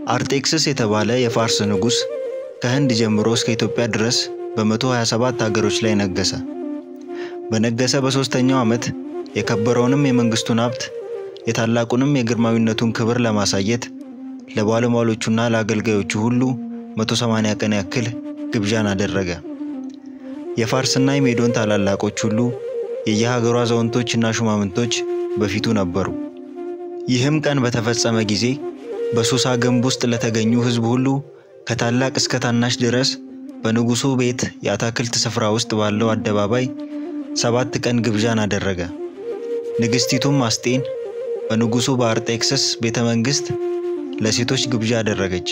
አርጤክስስ የተባለ የፋርስ ንጉሥ ከህንድ ጀምሮ እስከ ኢትዮጵያ ድረስ በ127 ሀገሮች ላይ ነገሰ። በነገሰ በሦስተኛው ዓመት የከበረውንም የመንግሥቱን ሀብት የታላቁንም የግርማዊነቱን ክብር ለማሳየት ለባለሟሎቹና ለአገልጋዮቹ ሁሉ 180 ቀን ያክል ግብዣን አደረገ። የፋርስና የሜዶን ታላላቆች ሁሉ የየሀገሩ አዛውንቶችና ሹማምንቶች በፊቱ ነበሩ። ይህም ቀን በተፈጸመ ጊዜ በሱሳ ግንብ ውስጥ ለተገኙ ሕዝብ ሁሉ ከታላቅ እስከ ታናሽ ድረስ በንጉሡ ቤት የአታክልት ስፍራ ውስጥ ባለው አደባባይ ሰባት ቀን ግብዣን አደረገ። ንግሥቲቱም አስጤን በንጉሡ በአርጤክስስ ቤተ መንግሥት ለሴቶች ግብዣ አደረገች።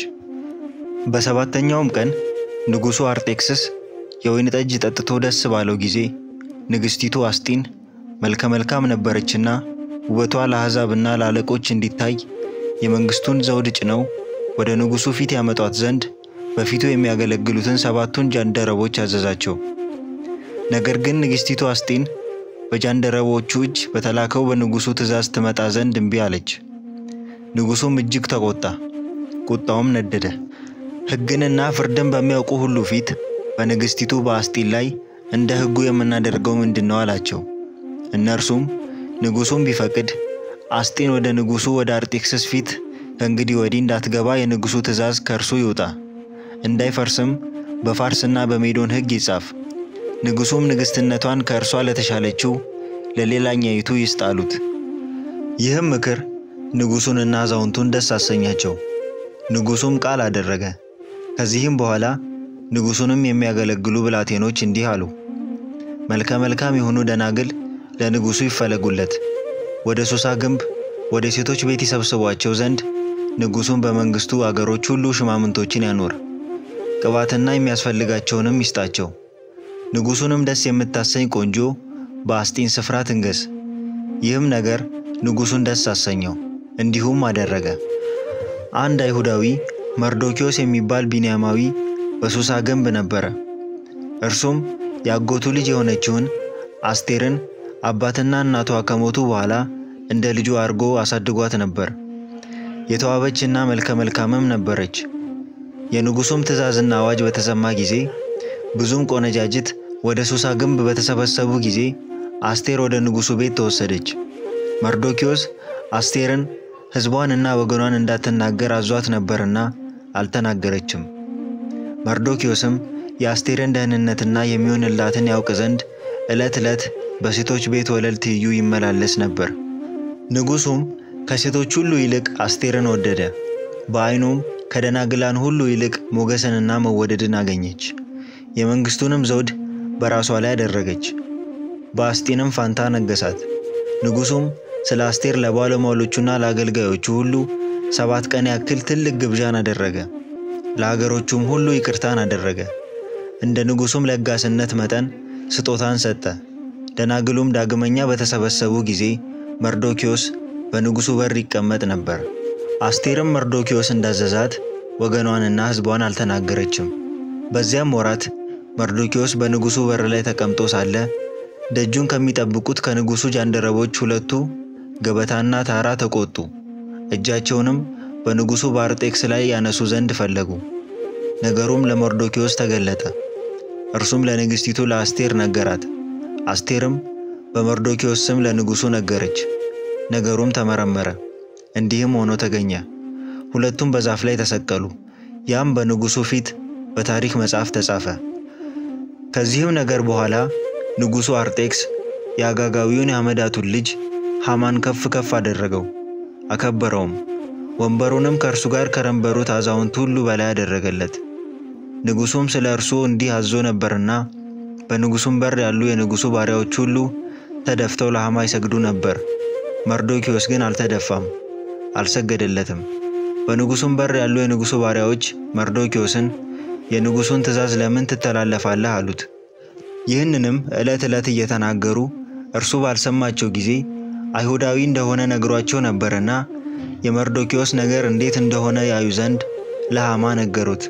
በሰባተኛውም ቀን ንጉሡ አርጤክስስ የወይን ጠጅ ጠጥቶ ደስ ባለው ጊዜ ንግሥቲቱ አስጢን መልከ መልካም ነበረችና ውበቷ ለአሕዛብና ለአለቆች እንዲታይ የመንግሥቱን ዘውድ ጭነው ወደ ንጉሡ ፊት ያመጧት ዘንድ በፊቱ የሚያገለግሉትን ሰባቱን ጃንደረቦች አዘዛቸው። ነገር ግን ንግሥቲቱ አስጢን በጃንደረቦቹ እጅ በተላከው በንጉሡ ትእዛዝ ትመጣ ዘንድ እምቢ አለች። ንጉሡም እጅግ ተቆጣ፣ ቁጣውም ነደደ። ሕግንና ፍርድን በሚያውቁ ሁሉ ፊት በንግሥቲቱ በአስጢን ላይ እንደ ሕጉ የምናደርገው ምንድን ነው አላቸው። እነርሱም ንጉሡም ቢፈቅድ አስጢን ወደ ንጉሡ ወደ አርጤክስስ ፊት ከእንግዲህ ወዲህ እንዳትገባ የንጉሡ ትእዛዝ ከእርሱ ይውጣ፣ እንዳይፈርስም በፋርስና በሜዶን ሕግ ይጻፍ። ንጉሡም ንግሥትነቷን ከእርሷ ለተሻለችው ለሌላኛይቱ ይስጥ አሉት። ይህም ምክር ንጉሡንና አዛውንቱን ደስ አሰኛቸው። ንጉሡም ቃል አደረገ። ከዚህም በኋላ ንጉሡንም የሚያገለግሉ ብላቴኖች እንዲህ አሉ። መልከ መልካም የሆኑ ደናግል ለንጉሡ ይፈለጉለት፣ ወደ ሱሳ ግንብ ወደ ሴቶች ቤት ይሰብስቧቸው ዘንድ ንጉሡን በመንግሥቱ አገሮች ሁሉ ሽማምንቶችን ያኖር፣ ቅባትና የሚያስፈልጋቸውንም ይስጣቸው። ንጉሡንም ደስ የምታሰኝ ቆንጆ በአስጢን ስፍራ ትንገስ። ይህም ነገር ንጉሡን ደስ አሰኘው፣ እንዲሁም አደረገ። አንድ አይሁዳዊ መርዶኪዮስ የሚባል ቢንያማዊ በሱሳ ግንብ ነበረ። እርሱም የአጎቱ ልጅ የሆነችውን አስቴርን አባትና እናቷ ከሞቱ በኋላ እንደ ልጁ አድርጎ አሳድጓት ነበር። የተዋበችና መልከ መልካምም ነበረች። የንጉሡም ትእዛዝና አዋጅ በተሰማ ጊዜ ብዙም ቆነጃጅት ወደ ሱሳ ግንብ በተሰበሰቡ ጊዜ አስቴር ወደ ንጉሡ ቤት ተወሰደች። መርዶኪዮስ አስቴርን ሕዝቧንና ወገኗን እንዳትናገር አዟት ነበርና አልተናገረችም። መርዶኪዮስም የአስቴርን ደህንነትና የሚሆንላትን ያውቅ ዘንድ ዕለት ዕለት በሴቶች ቤት ወለል ትይዩ ይመላለስ ነበር። ንጉሡም ከሴቶች ሁሉ ይልቅ አስቴርን ወደደ። በዓይኑም ከደናግላን ሁሉ ይልቅ ሞገስንና መወደድን አገኘች። የመንግሥቱንም ዘውድ በራሷ ላይ አደረገች። በአስጢንም ፋንታ ነገሳት። ንጉሡም ስለ አስቴር ለባለሟሎቹና ለአገልጋዮቹ ሁሉ ሰባት ቀን ያክል ትልቅ ግብዣን አደረገ። ለአገሮቹም ሁሉ ይቅርታን አደረገ። እንደ ንጉሡም ለጋስነት መጠን ስጦታን ሰጠ። ደናግሉም ዳግመኛ በተሰበሰቡ ጊዜ መርዶኪዮስ በንጉሡ በር ይቀመጥ ነበር። አስቴርም መርዶኪዮስ እንዳዘዛት ወገኗንና ሕዝቧን አልተናገረችም። በዚያም ወራት መርዶኪዮስ በንጉሡ በር ላይ ተቀምጦ ሳለ ደጁን ከሚጠብቁት ከንጉሡ ጃንደረቦች ሁለቱ ገበታና ታራ ተቆጡ። እጃቸውንም በንጉሡ በአርጤክስ ላይ ያነሱ ዘንድ ፈለጉ። ነገሩም ለመርዶኪዮስ ተገለጠ። እርሱም ለንግሥቲቱ ለአስቴር ነገራት። አስቴርም በመርዶኪዮስ ስም ለንጉሡ ነገረች። ነገሩም ተመረመረ፣ እንዲህም ሆኖ ተገኘ። ሁለቱም በዛፍ ላይ ተሰቀሉ። ያም በንጉሡ ፊት በታሪክ መጽሐፍ ተጻፈ። ከዚህም ነገር በኋላ ንጉሡ አርጤክስ የአጋጋዊውን የሐመዳቱን ልጅ ሐማን ከፍ ከፍ አደረገው፣ አከበረውም። ወንበሩንም ከእርሱ ጋር ከነበሩት አዛውንት ሁሉ በላይ አደረገለት። ንጉሡም ስለ እርሱ እንዲህ አዞ ነበርና በንጉሡም በር ያሉ የንጉሡ ባሪያዎች ሁሉ ተደፍተው ለሐማ ይሰግዱ ነበር። መርዶኪዮስ ግን አልተደፋም፣ አልሰገደለትም። በንጉሡም በር ያሉ የንጉሡ ባሪያዎች መርዶኪዮስን የንጉሡን ትእዛዝ ለምን ትተላለፋለህ? አሉት። ይህንንም ዕለት ዕለት እየተናገሩ እርሱ ባልሰማቸው ጊዜ አይሁዳዊ እንደሆነ ነግሯቸው ነበርና የመርዶኪዮስ ነገር እንዴት እንደሆነ ያዩ ዘንድ ለሐማ ነገሩት።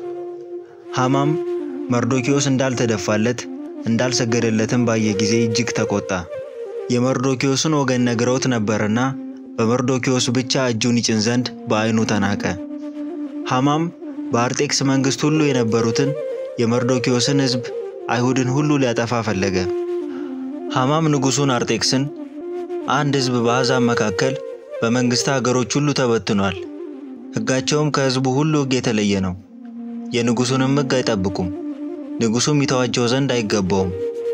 ሐማም መርዶኪዮስ እንዳልተደፋለት እንዳልሰገደለትም ባየ ጊዜ እጅግ ተቆጣ። የመርዶኪዮስን ወገን ነግረውት ነበርና በመርዶኪዮስ ብቻ እጁን ይጭን ዘንድ በዓይኑ ተናቀ። ሐማም በአርጤክስ መንግሥት ሁሉ የነበሩትን የመርዶኪዮስን ሕዝብ አይሁድን ሁሉ ሊያጠፋ ፈለገ። ሐማም ንጉሡን አርጤክስን አንድ ሕዝብ በአሕዛብ መካከል በመንግሥት አገሮች ሁሉ ተበትኗል። ሕጋቸውም ከሕዝቡ ሁሉ ሕግ የተለየ ነው። የንጉሡንም ሕግ አይጠብቁም። ንጉሡም ይተዋቸው ዘንድ አይገባውም።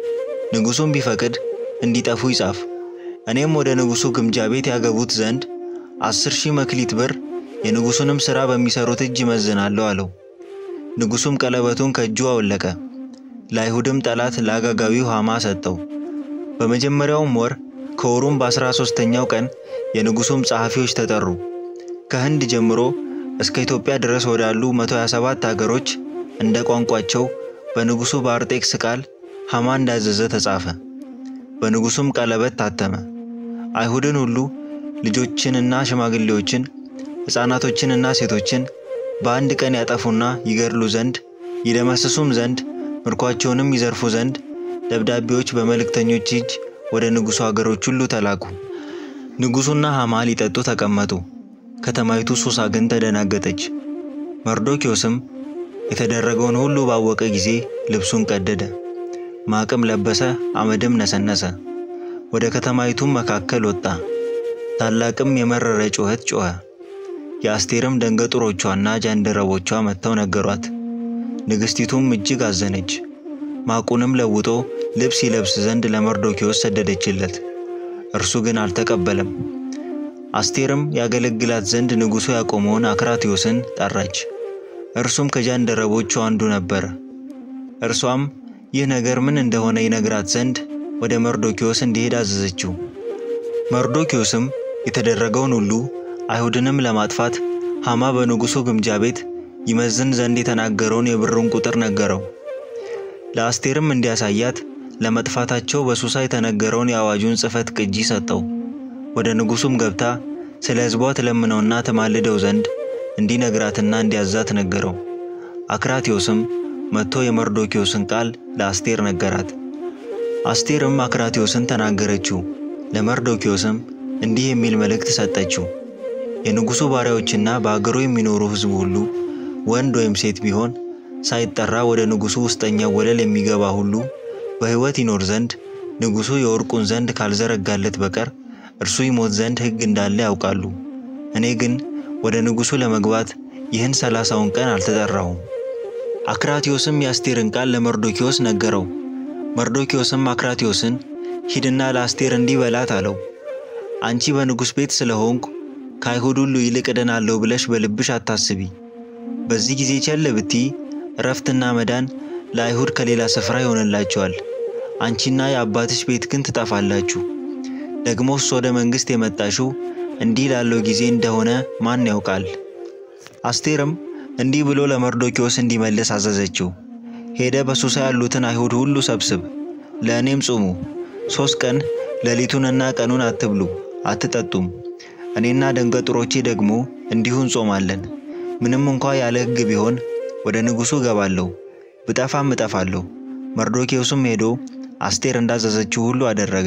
ንጉሡም ቢፈቅድ እንዲጠፉ ይጻፍ። እኔም ወደ ንጉሡ ግምጃ ቤት ያገቡት ዘንድ አስር ሺህ መክሊት ብር የንጉሡንም ሥራ በሚሠሩት እጅ ይመዝናለሁ አለው። ንጉሡም ቀለበቱን ከእጁ አወለቀ። ለአይሁድም ጠላት ለአጋጋዊው ሐማ ሰጠው። በመጀመሪያውም ወር ከወሩም በአስራ ሦስተኛው ቀን የንጉሡም ጸሐፊዎች ተጠሩ። ከህንድ ጀምሮ እስከ ኢትዮጵያ ድረስ ወዳሉ 127 አገሮች እንደ ቋንቋቸው በንጉሡ በአርጤክስ ቃል ሐማ እንዳዘዘ ተጻፈ። በንጉሡም ቀለበት ታተመ። አይሁድን ሁሉ ልጆችንና ሽማግሌዎችን፣ ሕፃናቶችንና ሴቶችን በአንድ ቀን ያጠፉና ይገድሉ ዘንድ ይደመስሱም ዘንድ ምርኳቸውንም ይዘርፉ ዘንድ ደብዳቤዎች በመልእክተኞች እጅ ወደ ንጉሡ አገሮች ሁሉ ተላኩ። ንጉሡና ሐማ ሊጠጡ ተቀመጡ። ከተማይቱ ሱሳ ግን ተደናገጠች። መርዶኪዮስም የተደረገውን ሁሉ ባወቀ ጊዜ ልብሱን ቀደደ፣ ማቅም ለበሰ፣ አመድም ነሰነሰ። ወደ ከተማይቱም መካከል ወጣ፣ ታላቅም የመረረ ጩኸት ጮኸ። የአስቴርም ደንገጡሮቿና ጃንደረቦቿ መጥተው ነገሯት። ንግሥቲቱም እጅግ አዘነች። ማቁንም ለውጦ ልብስ ይለብስ ዘንድ ለመርዶኪዮስ ሰደደችለት። እርሱ ግን አልተቀበለም። አስቴርም ያገለግላት ዘንድ ንጉሡ ያቆመውን አክራትዮስን ጠራች። እርሱም ከጃንደረቦቹ አንዱ ነበረ። እርሷም ይህ ነገር ምን እንደሆነ ይነግራት ዘንድ ወደ መርዶኪዮስ እንዲሄድ አዘዘችው። መርዶኪዮስም የተደረገውን ሁሉ አይሁድንም ለማጥፋት ሐማ በንጉሡ ግምጃ ቤት ይመዝን ዘንድ የተናገረውን የብሩን ቁጥር ነገረው። ለአስቴርም እንዲያሳያት ለመጥፋታቸው በሱሳ የተነገረውን የአዋጁን ጽሕፈት ቅጂ ሰጠው። ወደ ንጉሡም ገብታ ስለ ሕዝቧ ትለምነውና ትማልደው ዘንድ እንዲነግራትና እንዲያዛት ነገረው። አክራትዮስም መጥቶ የመርዶኪዮስን ቃል ለአስቴር ነገራት። አስቴርም አክራትዮስን ተናገረችው። ለመርዶኪዮስም እንዲህ የሚል መልእክት ሰጠችው። የንጉሡ ባሪያዎችና በአገሩ የሚኖሩ ሕዝብ ሁሉ ወንድ ወይም ሴት ቢሆን ሳይጠራ ወደ ንጉሡ ውስጠኛው ወለል የሚገባ ሁሉ በሕይወት ይኖር ዘንድ ንጉሡ የወርቁን ዘንድ ካልዘረጋለት በቀር እርሱ ይሞት ዘንድ ሕግ እንዳለ ያውቃሉ። እኔ ግን ወደ ንጉሡ ለመግባት ይህን ሰላሳውን ቀን አልተጠራሁም። አክራትዮስም የአስቴርን ቃል ለመርዶኪዮስ ነገረው። መርዶኪዮስም አክራትዮስን ሂድና ለአስቴር እንዲህ በላት አለው። አንቺ በንጉሥ ቤት ስለሆንኩ ከአይሁድ ሁሉ ይልቅ እድናለሁ ብለሽ በልብሽ አታስቢ። በዚህ ጊዜ ቸል ብትይ እረፍትና መዳን ለአይሁድ ከሌላ ስፍራ ይሆንላቸዋል። አንቺና የአባትሽ ቤት ግን ትጠፋላችሁ። ደግሞስ ወደ መንግሥት የመጣሽው እንዲህ ላለው ጊዜ እንደሆነ ማን ያውቃል? አስቴርም እንዲህ ብሎ ለመርዶኪዮስ እንዲመልስ አዘዘችው። ሄደ በሱሳ ያሉትን አይሁድ ሁሉ ሰብስብ፣ ለእኔም ጹሙ። ሦስት ቀን ሌሊቱንና ቀኑን አትብሉ አትጠጡም። እኔና ደንገጡሮቼ ደግሞ እንዲሁ እንጾማለን። ምንም እንኳ ያለ ሕግ ቢሆን ወደ ንጉሡ እገባለሁ፣ ብጠፋም እጠፋለሁ። መርዶኪዮስም ሄዶ አስቴር እንዳዘዘችው ሁሉ አደረገ።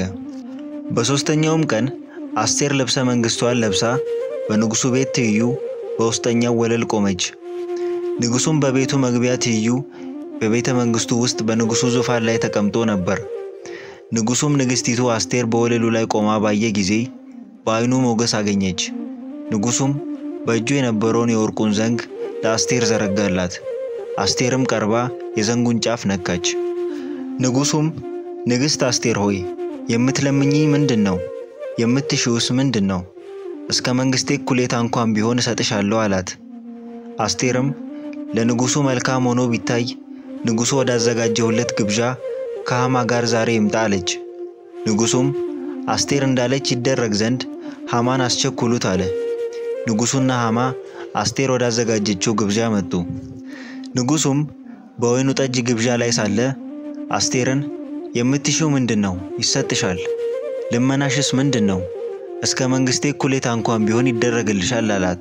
በሦስተኛውም ቀን አስቴር ልብሰ መንግሥቷን ለብሳ በንጉሡ ቤት ትይዩ በውስጠኛው ወለል ቆመች። ንጉሡም በቤቱ መግቢያ ትይዩ በቤተ መንግሥቱ ውስጥ በንጉሡ ዙፋን ላይ ተቀምጦ ነበር። ንጉሡም ንግሥቲቱ አስቴር በወለሉ ላይ ቆማ ባየ ጊዜ በዓይኑ ሞገስ አገኘች። ንጉሡም በእጁ የነበረውን የወርቁን ዘንግ ለአስቴር ዘረጋላት። አስቴርም ቀርባ የዘንጉን ጫፍ ነካች። ንጉሡም ንግሥት አስቴር ሆይ የምትለምኚኝ ምንድን ነው? የምትሺውስ ምንድን ነው? እስከ መንግሥቴ እኩሌታ እንኳን ቢሆን እሰጥሻለሁ አላት። አስቴርም ለንጉሡ መልካም ሆኖ ቢታይ ንጉሡ ወዳዘጋጀሁለት ግብዣ ከሐማ ጋር ዛሬ ይምጣ አለች። ንጉሡም አስቴር እንዳለች ይደረግ ዘንድ ሐማን አስቸኩሉት አለ። ንጉሡና ሐማ አስቴር ወዳዘጋጀችው ግብዣ መጡ። ንጉሡም በወይኑ ጠጅ ግብዣ ላይ ሳለ አስቴርን የምትሺው ምንድን ነው? ይሰጥሻል። ልመናሽስ ምንድን ነው? እስከ መንግሥቴ እኩሌታ እንኳን ቢሆን ይደረግልሻል አላት።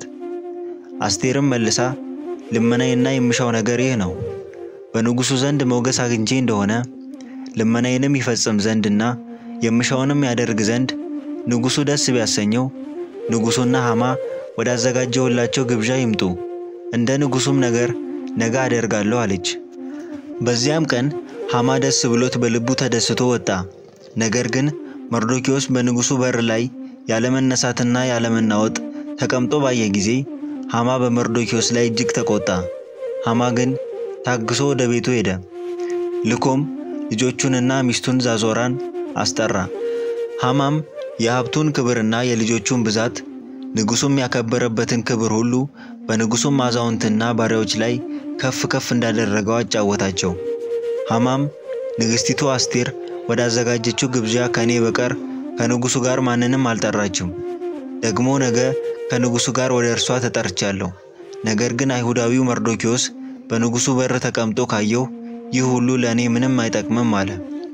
አስቴርም መልሳ ልመናዬና የምሻው ነገር ይህ ነው፣ በንጉሡ ዘንድ ሞገስ አግኝቼ እንደሆነ ልመናዬንም ይፈጽም ዘንድና የምሻውንም ያደርግ ዘንድ ንጉሡ ደስ ቢያሰኘው ንጉሡና ሐማ ወዳዘጋጀሁላቸው ግብዣ ይምጡ፣ እንደ ንጉሱም ነገር ነገ አደርጋለሁ አለች። በዚያም ቀን ሐማ ደስ ብሎት በልቡ ተደስቶ ወጣ። ነገር ግን መርዶኪዎስ በንጉሱ በር ላይ ያለመነሳትና ያለመናወጥ ተቀምጦ ባየ ጊዜ ሐማ በመርዶኪዎስ ላይ እጅግ ተቆጣ። ሐማ ግን ታግሶ ወደ ቤቱ ሄደ። ልኮም ልጆቹንና ሚስቱን ዛዞራን አስጠራ። ሐማም የሀብቱን ክብርና የልጆቹን ብዛት ንጉሱም ያከበረበትን ክብር ሁሉ በንጉሱም አዛውንትና ባሪያዎች ላይ ከፍ ከፍ እንዳደረገው አጫወታቸው። ሐማም ንግሥቲቱ አስቴር ወዳዘጋጀችው ግብዣ ከእኔ በቀር ከንጉሱ ጋር ማንንም አልጠራችም። ደግሞ ነገ ከንጉሱ ጋር ወደ እርሷ ተጠርቻለሁ። ነገር ግን አይሁዳዊው መርዶኪዎስ በንጉሱ በር ተቀምጦ ካየሁ ይህ ሁሉ ለእኔ ምንም አይጠቅምም አለ።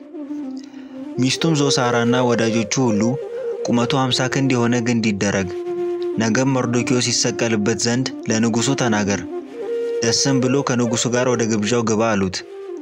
ሚስቱም ዞሳራና ወዳጆቹ ሁሉ ቁመቱ አምሳ ክንድ የሆነ ግንድ ይደረግ፣ ነገም መርዶኪዎስ ይሰቀልበት ዘንድ ለንጉሱ ተናገር፣ ደስም ብሎ ከንጉሱ ጋር ወደ ግብዣው ግባ አሉት።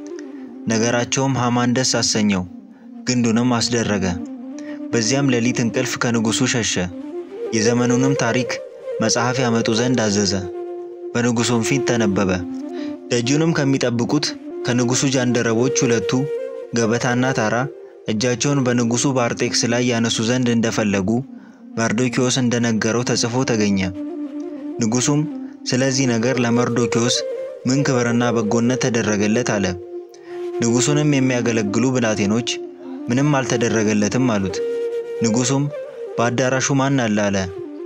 ነገራቸውም ሐማን ደስ አሰኘው፣ ግንዱንም አስደረገ። በዚያም ሌሊት እንቅልፍ ከንጉሱ ሸሸ። የዘመኑንም ታሪክ መጽሐፍ ያመጡ ዘንድ አዘዘ። በንጉሱም ፊት ተነበበ። ደጁንም ከሚጠብቁት ከንጉሱ ጃንደረቦች ሁለቱ ገበታና ታራ እጃቸውን በንጉሱ በአርጤክስ ላይ ያነሱ ዘንድ እንደፈለጉ መርዶኪዎስ እንደነገረው ተጽፎ ተገኘ። ንጉሱም ስለዚህ ነገር ለመርዶኪዎስ ምን ክብርና በጎነት ተደረገለት አለ። ንጉሱንም የሚያገለግሉ ብላቴኖች ምንም አልተደረገለትም አሉት። ንጉሱም በአዳራሹ ማን አለ አለ።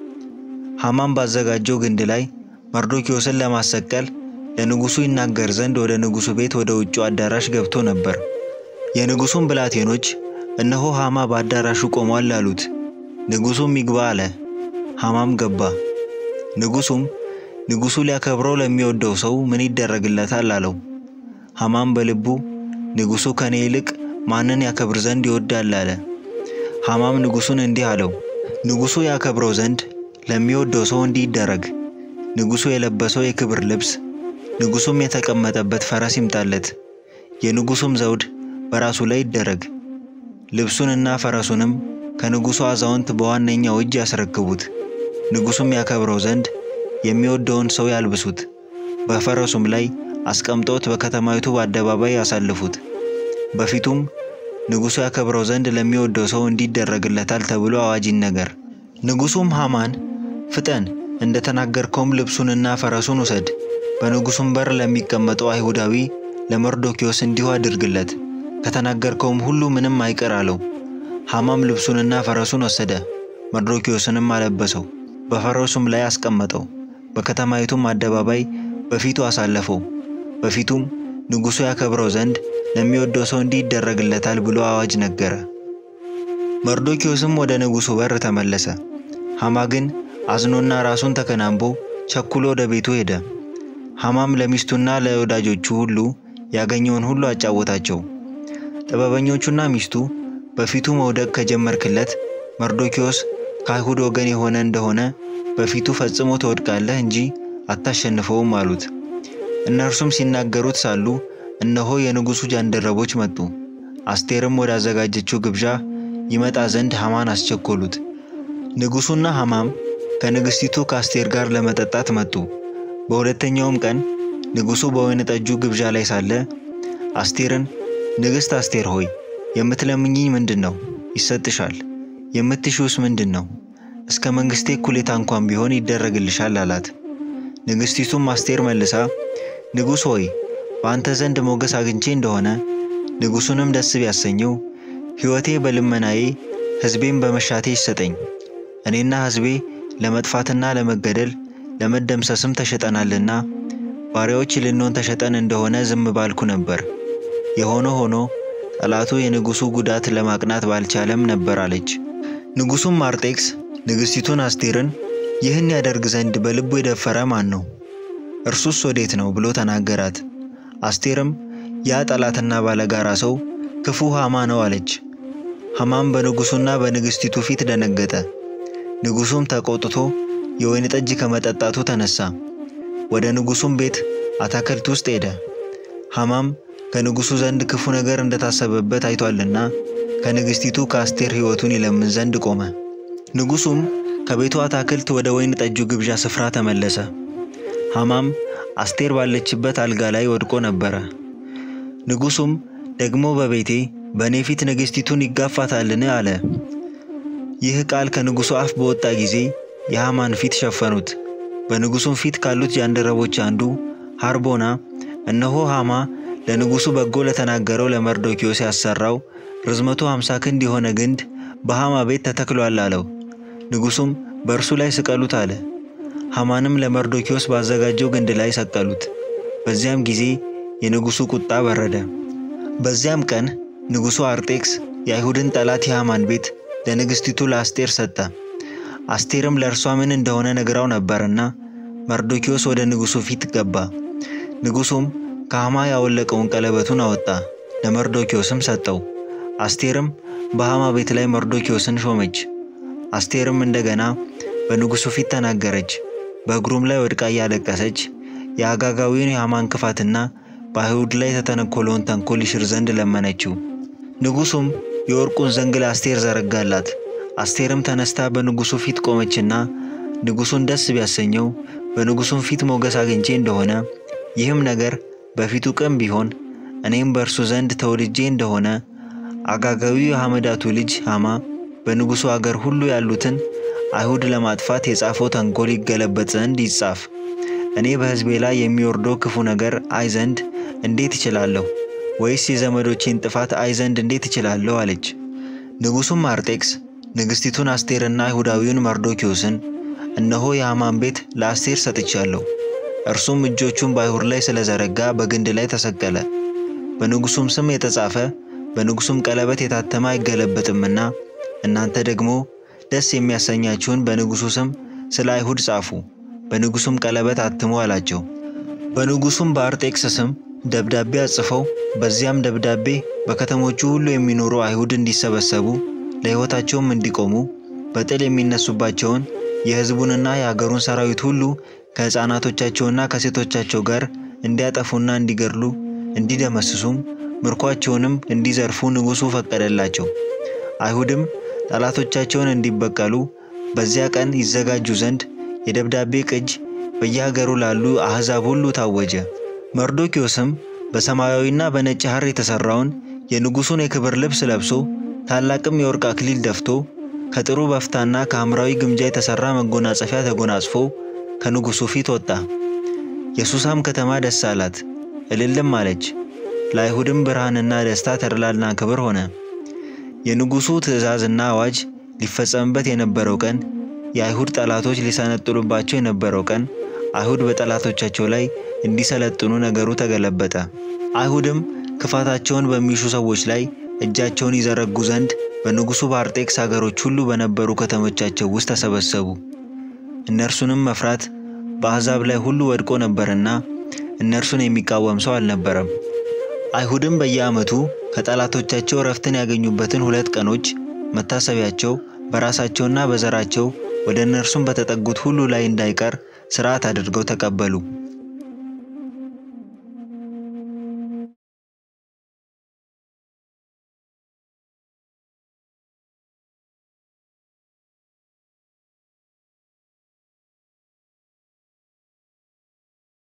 ሐማም ባዘጋጀው ግንድ ላይ መርዶኪዎስን ለማሰቀል ለንጉሱ ይናገር ዘንድ ወደ ንጉሱ ቤት ወደ ውጭው አዳራሽ ገብቶ ነበር። የንጉሱም ብላቴኖች እነሆ ሐማ በአዳራሹ ቆሟል አሉት። ንጉሱም ይግባ አለ። ሐማም ገባ። ንጉሱም ንጉሱ ሊያከብረው ለሚወደው ሰው ምን ይደረግለታል አለው። ሐማም በልቡ ንጉሱ ከኔ ይልቅ ማንን ያከብር ዘንድ ይወዳል አለ። ሐማም ንጉሱን እንዲህ አለው፣ ንጉሱ ያከብረው ዘንድ ለሚወደው ሰው እንዲህ ይደረግ። ንጉሱ የለበሰው የክብር ልብስ፣ ንጉሱም የተቀመጠበት ፈረስ ይምጣለት። የንጉሱም ዘውድ በራሱ ላይ ይደረግ። ልብሱንና ፈረሱንም ከንጉሱ አዛውንት በዋነኛው እጅ ያስረክቡት። ንጉሱም ያከብረው ዘንድ የሚወደውን ሰው ያልብሱት። በፈረሱም ላይ አስቀምጠውት በከተማይቱ በአደባባይ ያሳልፉት። በፊቱም ንጉሱ ያከብረው ዘንድ ለሚወደው ሰው እንዲደረግለታል ተብሎ አዋጅ ይነገር። ንጉሱም ሐማን ፍጠን፣ እንደ ተናገርከውም ልብሱንና ፈረሱን ውሰድ፣ በንጉሱም በር ለሚቀመጠው አይሁዳዊ ለመርዶኪዎስ እንዲሁ አድርግለት፣ ከተናገርከውም ሁሉ ምንም አይቀር አለው። ሐማም ልብሱንና ፈረሱን ወሰደ፣ መርዶኪዎስንም አለበሰው፣ በፈረሱም ላይ አስቀመጠው፣ በከተማይቱም አደባባይ በፊቱ አሳለፈው። በፊቱም ንጉሱ ያከብረው ዘንድ ለሚወደው ሰው እንዲህ ይደረግለታል ብሎ አዋጅ ነገረ። መርዶኪዎስም ወደ ንጉሱ በር ተመለሰ። ሐማ ግን አዝኖና ራሱን ተከናንቦ ቸኩሎ ወደ ቤቱ ሄደ። ሐማም ለሚስቱና ለወዳጆቹ ሁሉ ያገኘውን ሁሉ አጫወታቸው። ጥበበኞቹና ሚስቱ በፊቱ መውደቅ ከጀመርክለት መርዶኪዎስ ከአይሁድ ወገን የሆነ እንደሆነ በፊቱ ፈጽሞ ትወድቃለህ እንጂ አታሸንፈውም አሉት። እነርሱም ሲናገሩት ሳሉ እነሆ የንጉሡ ጃንደረቦች መጡ። አስቴርም ወዳዘጋጀችው ግብዣ ይመጣ ዘንድ ሐማን አስቸኮሉት። ንጉሡና ሐማም ከንግሥቲቱ ከአስቴር ጋር ለመጠጣት መጡ። በሁለተኛውም ቀን ንጉሡ በወይን ጠጁ ግብዣ ላይ ሳለ አስቴርን ንግሥት አስቴር ሆይ የምትለምኝኝ ምንድን ነው? ይሰጥሻል። የምትሺውስ ምንድን ነው? እስከ መንግሥቴ እኩሌታ እንኳን ቢሆን ይደረግልሻል አላት። ንግሥቲቱም አስቴር መልሳ ንጉሥ ሆይ በአንተ ዘንድ ሞገስ አግኝቼ እንደሆነ ንጉሡንም ደስ ቢያሰኘው ሕይወቴ በልመናዬ ሕዝቤም በመሻቴ ይሰጠኝ። እኔና ሕዝቤ ለመጥፋትና ለመገደል ለመደምሰስም ተሸጠናልና ባሪያዎች ልንሆን ተሸጠን እንደሆነ ዝም ባልኩ ነበር። የሆነ ሆኖ ጠላቱ የንጉሡ ጉዳት ለማቅናት ባልቻለም ነበር አለች። ንጉሡም አርጤክስ ንግሥቲቱን አስቴርን ይህን ያደርግ ዘንድ በልቡ የደፈረ ማን ነው? እርሱስ ወዴት ነው ብሎ ተናገራት። አስቴርም ያ ጠላትና ባለጋራ ሰው ክፉ ሐማ ነው አለች። ሐማም በንጉሡና በንግሥቲቱ ፊት ደነገጠ። ንጉሡም ተቆጥቶ የወይን ጠጅ ከመጠጣቱ ተነሳ። ወደ ንጉሡም ቤት አታክልት ውስጥ ሄደ። ሐማም ከንጉሡ ዘንድ ክፉ ነገር እንደታሰበበት አይቷልና ከንግሥቲቱ ከአስቴር ሕይወቱን ይለምን ዘንድ ቆመ። ንጉሡም ከቤቱ አታክልት ወደ ወይን ጠጁ ግብዣ ስፍራ ተመለሰ። ሐማም አስቴር ባለችበት አልጋ ላይ ወድቆ ነበረ። ንጉሡም ደግሞ በቤቴ በእኔ ፊት ንግሥቲቱን ይጋፋታልን? አለ። ይህ ቃል ከንጉሡ አፍ በወጣ ጊዜ የሐማን ፊት ሸፈኑት። በንጉሡም ፊት ካሉት ጃንደረቦች አንዱ ሐርቦና እነሆ ሐማ ለንጉሡ በጎ ለተናገረው ለመርዶኪዮስ ያሰራው ርዝመቱ ሃምሳ ክንድ የሆነ ግንድ በሐማ ቤት ተተክሏል አለው። ንጉሡም በእርሱ ላይ ስቀሉት አለ። ሐማንም ለመርዶኪዮስ ባዘጋጀው ግንድ ላይ ሰቀሉት። በዚያም ጊዜ የንጉሡ ቁጣ በረደ። በዚያም ቀን ንጉሡ አርጤክስ የአይሁድን ጠላት የሐማን ቤት ለንግሥቲቱ ለአስቴር ሰጠ። አስቴርም ለእርሷ ምን እንደሆነ ነግራው ነበርና መርዶኪዮስ ወደ ንጉሡ ፊት ገባ። ንጉሡም ከሐማ ያወለቀውን ቀለበቱን አወጣ፣ ለመርዶኪዮስም ሰጠው። አስቴርም በሐማ ቤት ላይ መርዶኪዮስን ሾመች። አስቴርም እንደገና በንጉሡ ፊት ተናገረች። በእግሩም ላይ ወድቃ እያለቀሰች የአጋጋዊውን የሐማን ክፋትና በአይሁድ ላይ የተተነኮለውን ተንኮል ይሽር ዘንድ ለመነችው። ንጉሡም የወርቁን ዘንግ ለአስቴር ዘረጋላት። አስቴርም ተነስታ በንጉሡ ፊት ቆመችና ንጉሡን ደስ ቢያሰኘው በንጉሡም ፊት ሞገስ አግኝቼ እንደሆነ ይህም ነገር በፊቱ ቅን ቢሆን እኔም በእርሱ ዘንድ ተወልጄ እንደሆነ አጋጋዊው የሐመዳቱ ልጅ ሐማ በንጉሡ አገር ሁሉ ያሉትን አይሁድ ለማጥፋት የጻፈው ተንኮል ይገለበጥ ዘንድ ይጻፍ። እኔ በሕዝቤ ላይ የሚወርደው ክፉ ነገር አይ ዘንድ እንዴት እችላለሁ? ወይስ የዘመዶቼን ጥፋት አይ ዘንድ እንዴት እችላለሁ? አለች። ንጉሡም አርጤክስ ንግሥቲቱን አስቴርና አይሁዳዊውን መርዶኪዮስን እነሆ የሐማን ቤት ለአስቴር ሰጥቻለሁ፣ እርሱም እጆቹን በአይሁድ ላይ ስለዘረጋ በግንድ ላይ ተሰቀለ። በንጉሡም ስም የተጻፈ በንጉሡም ቀለበት የታተመ አይገለበጥምና እናንተ ደግሞ ደስ የሚያሰኛችሁን በንጉሡ ስም ስለ አይሁድ ጻፉ፣ በንጉሡም ቀለበት አትሙ አላቸው። በንጉሡም በአርጤክስ ስም ደብዳቤ አጽፈው በዚያም ደብዳቤ በከተሞቹ ሁሉ የሚኖሩ አይሁድ እንዲሰበሰቡ ለሕይወታቸውም እንዲቆሙ በጥል የሚነሱባቸውን የሕዝቡንና የአገሩን ሰራዊት ሁሉ ከሕፃናቶቻቸውና ከሴቶቻቸው ጋር እንዲያጠፉና እንዲገድሉ እንዲደመስሱም ምርኳቸውንም እንዲዘርፉ ንጉሡ ፈቀደላቸው። አይሁድም ጠላቶቻቸውን እንዲበቀሉ በዚያ ቀን ይዘጋጁ ዘንድ የደብዳቤ ቅጅ በየሀገሩ ላሉ አሕዛብ ሁሉ ታወጀ። መርዶኪዮስም በሰማያዊና በነጭ ሐር የተሠራውን የንጉሡን የክብር ልብስ ለብሶ ታላቅም የወርቅ አክሊል ደፍቶ ከጥሩ በፍታና ከሐምራዊ ግምጃ የተሠራ መጎናጸፊያ ተጎናጽፎ ከንጉሡ ፊት ወጣ። የሱሳም ከተማ ደስ አላት፣ እልልም አለች። ለአይሁድም ብርሃንና ደስታ ተድላና ክብር ሆነ። የንጉሡ ትእዛዝና አዋጅ ሊፈጸምበት የነበረው ቀን፣ የአይሁድ ጠላቶች ሊሰነጥሉባቸው የነበረው ቀን፣ አይሁድ በጠላቶቻቸው ላይ እንዲሰለጥኑ ነገሩ ተገለበጠ። አይሁድም ክፋታቸውን በሚሹ ሰዎች ላይ እጃቸውን ይዘረጉ ዘንድ በንጉሡ በአርጤክስ አገሮች ሁሉ በነበሩ ከተሞቻቸው ውስጥ ተሰበሰቡ። እነርሱንም መፍራት በአሕዛብ ላይ ሁሉ ወድቆ ነበርና እነርሱን የሚቃወም ሰው አልነበረም። አይሁድም በየዓመቱ ከጠላቶቻቸው ረፍትን ያገኙበትን ሁለት ቀኖች መታሰቢያቸው በራሳቸውና በዘራቸው ወደ እነርሱም በተጠጉት ሁሉ ላይ እንዳይቀር ሥርዓት አድርገው ተቀበሉ።